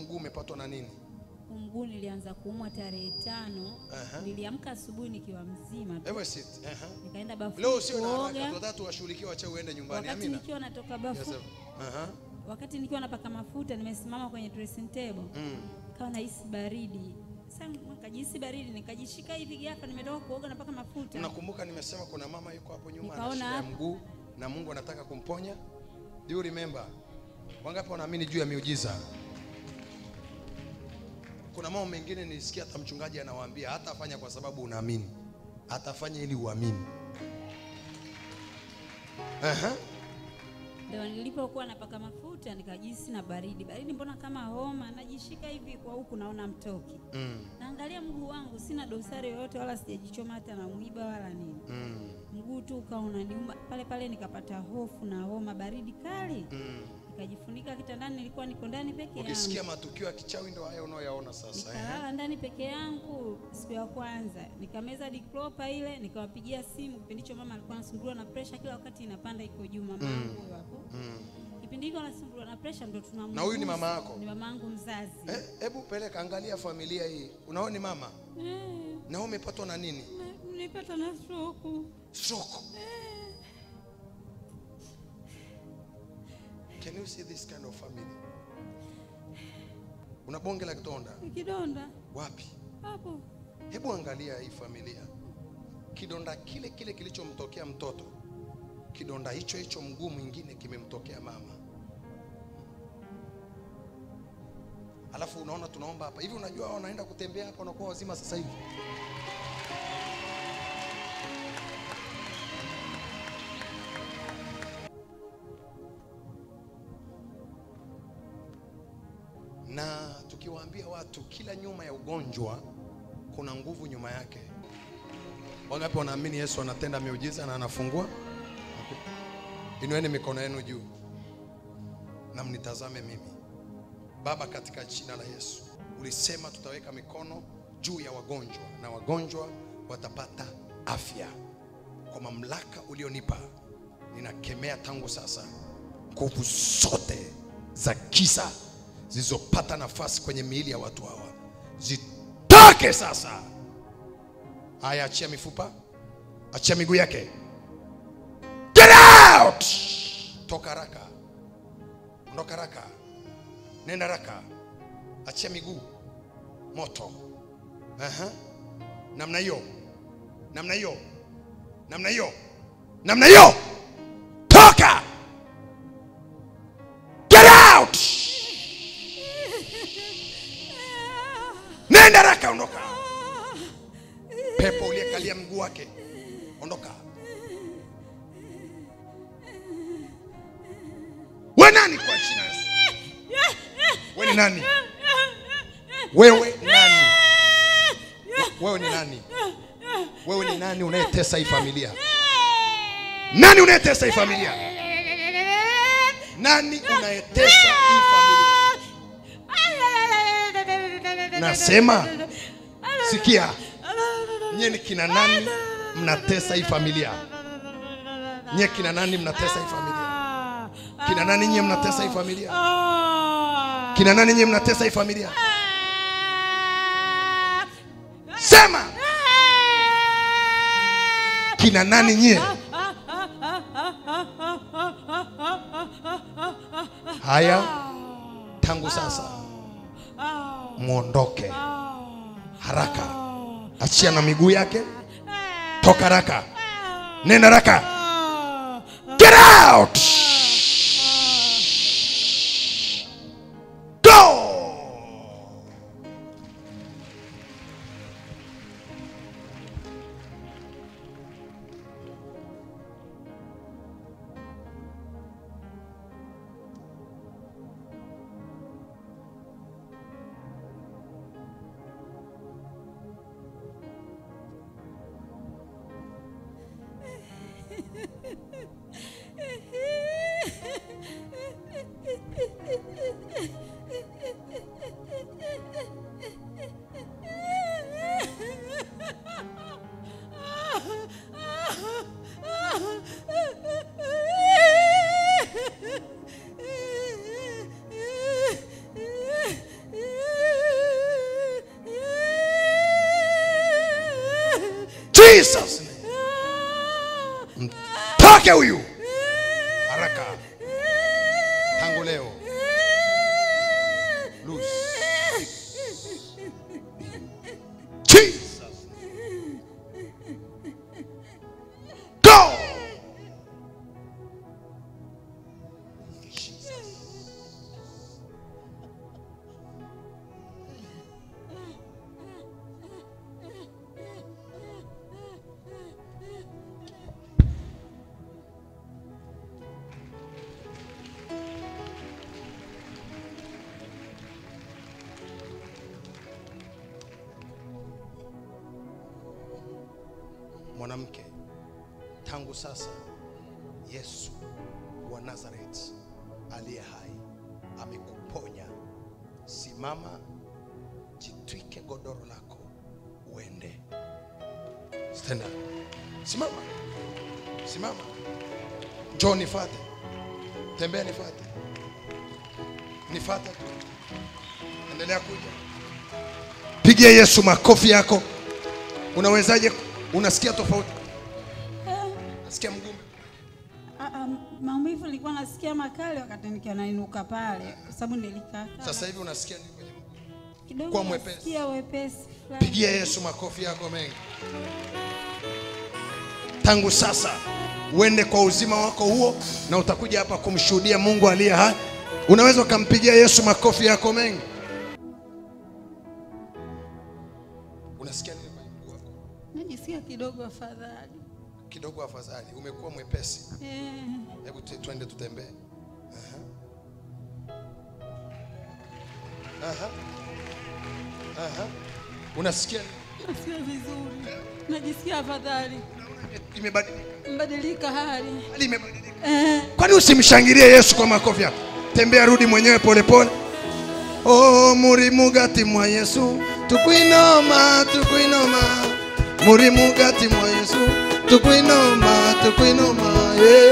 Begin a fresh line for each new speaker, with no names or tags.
mguu umepatwa na nini?
Huu mguu nilianza kuumwa tarehe tano.
Aha.
Niliamka asubuhi nikiwa mzima tu.
Ever sit. Aha.
Nikaenda bafuni
Leo sio na haraka,
kuoga.
tunataka tuwashughulikie wacha uende nyumbani.
Wakati
Amina.
nikiwa natoka
Yes,
bafu,
sir. Aha.
wakati nikiwa napaka mafuta, nimesimama kwenye dressing table,
Mm.
kawa nahisi baridi. Sasa nikajihisi baridi, nikajishika hivi ghafla, nimetoka kuoga napaka mafuta.
Unakumbuka nimesema kuna mama yuko hapo nyuma ana
Nikaona
shida ya
hapo.
mguu na Mungu anataka kumponya. Do you remember? Wangapi wanaamini juu ya miujiza? Kuna mambo mengine nilisikia hata mchungaji anawaambia hatafanya kwa sababu unaamini, atafanya ili uamini. Aha.
Ndio nilipokuwa napaka mafuta nikajihisi na baridi. Baridi mbona kama homa, najishika hivi kwa huku naona mtoki.
Mm.
Naangalia mguu wangu sina dosari yoyote wala sijajichoma hata na mwiba wala nini.
Mm.
Mguu tu ukawa unaniuma pale pale, nikapata hofu na homa, baridi kali.
Mm.
Nikajifunika kitandani, nilikuwa niko ndani peke yangu.
Ukisikia matukio ya kichawi ndio haya unayoyaona sasa. eh?
Nikalala ndani peke yangu siku ya kwanza, nikameza diklopa ile, nikawapigia simu. Kipindi hicho mama alikuwa anasumbuliwa na presha kila wakati inapanda iko juu, mama yangu huyo hapo.
Mm.
Kipindi hicho anasumbuliwa na presha, ndo tunamgusa.
Na huyu ni mama yako?
Ni mama yangu mzazi.
Eh, hebu peleka angalia familia hii. Unaona ni mama?
Eh,
Na wewe umepatwa na nini?
na- nilipata na stroke.
Stroke. Can you see this kind of family? Una bonge la kidonda
Kidonda
wapi?
hapo
Hebu angalia hii familia, kidonda kile kile kilichomtokea mtoto, kidonda hicho hicho mguu mwingine kimemtokea mama. Alafu unaona tunaomba hapa hivi, unajua hao wanaenda kutembea hapa, wanakuwa wazima sasa hivi. na tukiwaambia watu kila nyuma ya ugonjwa kuna nguvu nyuma yake. Wangapi wanaamini Yesu anatenda miujiza na anafungua? Inueni mikono yenu juu na mnitazame mimi. Baba, katika jina la Yesu, ulisema tutaweka mikono juu ya wagonjwa na wagonjwa watapata afya. Kwa mamlaka ulionipa, ninakemea tangu sasa nguvu zote za giza zilizopata nafasi kwenye miili ya watu hawa zitoke sasa. Haya, achia mifupa, achia miguu yake, get out! Toka haraka, ondoka haraka, nenda haraka, achia miguu, moto. Aha. Namna hiyo, namna hiyo, namna hiyo, namna hiyo, toka, get out! Nenda haraka, ondoka. Pepo uliyekalia mguu wake, ondoka. We nani kwa jina la Yesu? We ni nani? Wewe ni nani? Wewe ni nani? Wewe ni nani unayetesa hii familia? Nani unayetesa hii familia? Nani unayetesa hii familia? Nasema, sikia, nyie ni kina nani mnatesa hii familia? Nyie kina nani mnatesa hii familia? Kina nani nyie mnatesa hii familia? Kina nani nyie mnatesa hii familia? Sema, kina nani nyie? Haya, tangu sasa mwondoke haraka, achia na miguu yake, toka haraka, nenda haraka, get out, go. Jesus name. Mtoke huyu haraka tangu leo. Loose. Jesus. Go. Mwanamke, tangu sasa Yesu wa Nazareti aliye hai amekuponya. Simama, jitwike godoro lako uende. Stand up. Simama, simama, njoo nifate, tembea nifate, nifate tu, endelea kuja. Pigia Yesu makofi yako. Unawezaje? Unasikia tofauti? Nasikia mgumu.
Ah, ah, maumivu nilikuwa nasikia makali wakati nikiwa nainuka pale, kwa sababu nilikaa
Sasa hivi unasikia nini kwenye mguu?
kidogo,
kuwa mwepesi.
nasikia wepesi fulani.
Pigia Yesu makofi yako mengi. Tangu sasa uende kwa uzima wako huo, na utakuja hapa kumshuhudia Mungu aliye hai. Unaweza ukampigia Yesu makofi yako mengi. Unasikia nini kwenye mguu wako?
Najisikia kidogo afadhali.
Kidogo afadhali, umekuwa mwepesi.
Eh,
Hebu tu- twende tutembee. Aha. Aha. Aha. Unasikia
nasikia vizuri, najisikia afadhali,
imebadilika,
mbadilika hali.
hali imebadilika.
Eh,
Kwani usimshangilie Yesu kwa makofi yako? Tembea, rudi mwenyewe polepole. Oh, muri mugati mwa Yesu tukwinoma tukwinoma muri mugati mwa Yesu tukwinoma tukwinoma yeah.